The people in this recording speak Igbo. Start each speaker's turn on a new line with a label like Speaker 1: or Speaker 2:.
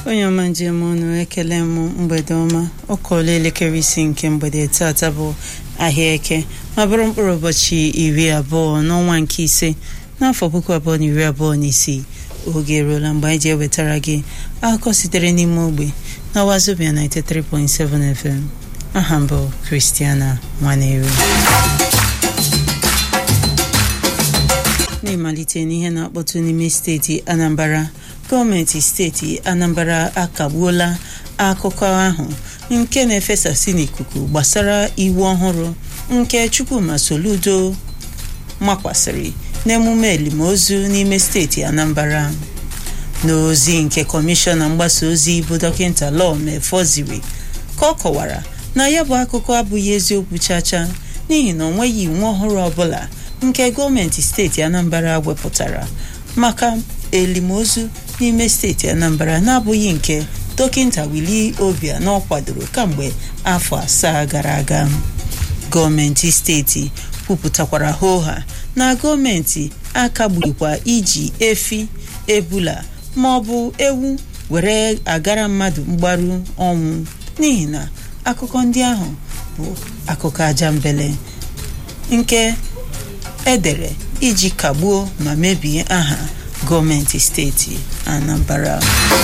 Speaker 1: onye ọma njem ọnụ ekele m mgbede ọma ọ kọọla elekere isi nke mgbede tata bụ ahịa eke ma bụrụ mkpụrụ ụbọchị iri abụọ n'ọnwa nke ise n'afọ puku abụọ na iri abụọ na isii oge eruola mgbe anyị ji ewetara gị akụkọ sitere n'ime ogbe na wazobia 93.7 FM aha mbụ Christiana Nwaneri n'ịmalite n'ihe na-akpọtụ n'ime steeti Anambra gọọmenti steeti Anambra akagbuola akụkọ ahụ nke na-efesasị n'ikuku gbasara iwu ọhụrụ nke Chukwuma Soludo makwasịrị n'emume elimozu n'ime steeti Anambra n'ozi nke kọmishọna mgbasa ozi bụ dọkịta Lọọ Efoziri ka ọ kọwara na ya bụ akụkọ abụghị eziokwu chacha n'ihi na ọ nweghị iwu ọhụrụ ọbụla nke gọọmenti steeti Anambra wepụtara maka elimozu n'ime steeti Anambra na-abụghị nke dọkịta Willie Obianọ kwadoro kamgbe afọ asaa gara aga gọọmenti steeti kwupụtakwara hoha na gọọmenti akagburikwa iji efi ebula ma ọ bụ ewu were agara mmadụ mgbaru ọnwụ n'ihi na akụkọ ndị ahụ bụ akụkọ ajambele nke edere iji kagbuo ma mebie aha gọọmenti steeti Anambra